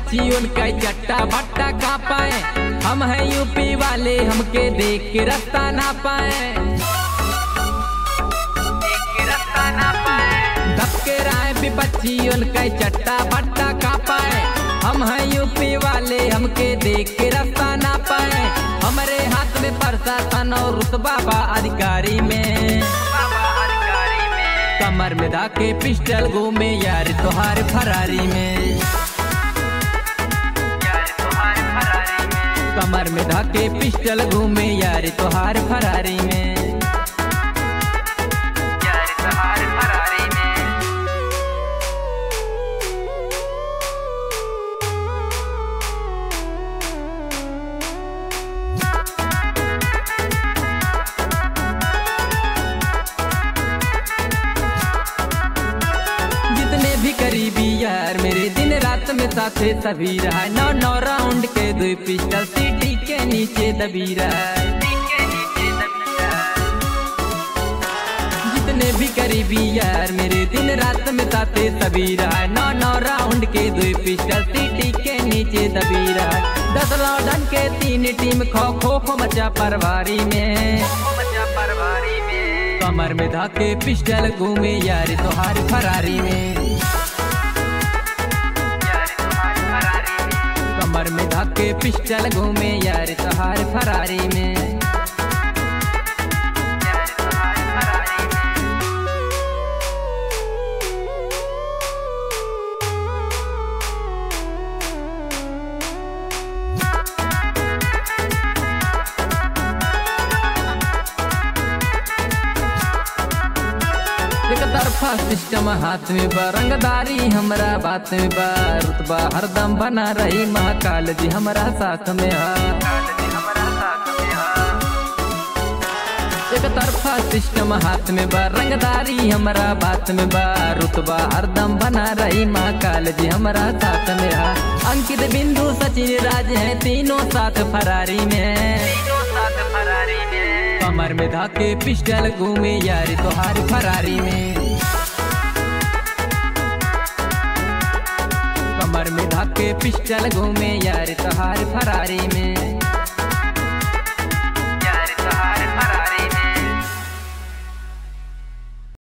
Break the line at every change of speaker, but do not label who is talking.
बच्ची उनका चट्टा भट्टा का पाए हम हैं यूपी वाले हमके देख के रास्ता ना पाए धक्के राय विपक्षी उनका चट्टा भट्टा का पाए हम हैं यूपी वाले हमके देख के रास्ता ना पाए हमारे हाथ में प्रशासन और रुतबा बा अधिकारी में कमर में धाके पिस्टल घूमे यार तोहार फरारी में कमर में धाके पिस्टल घूमे यार तोहार फरारी में जितने भी करीबी यार मेरे दिन रात में साथे सभी रहा नौ नौ राउंड के दो पिस्टल सीटी के नीचे दबी रहा जितने भी करीबी यार मेरे दिन रात में साथे सभी रहा नौ नौ राउंड के दो पिस्टल सीटी के नीचे दबी रहा दस लौडन के तीन टीम खो खो खो मचा परवारी में कमर में धाके पिस्टल घूमे यार तोहार फरारी में कमर में धाके पिस्टल घूमे यार तोहार फरारी में एक तरफा सिस्टम हाथ में बा रंगदारी हमरा बात में बा रुतबा हरदम बना रही महाकाल जी हमरा साथ में हा एक तरफा सिस्टम हाथ में बा रंगदारी हमरा बात में बा रुतबा हरदम बना रही महाकाल जी हमरा साथ में हा अंकित बिंदु सचिन राज है तीनों साथ फरारी में कमर में धाके पिस्टल घूमे यार तोहार फरारी में कमर में धाके पिस्टल घूमे यार तोहार फरारी में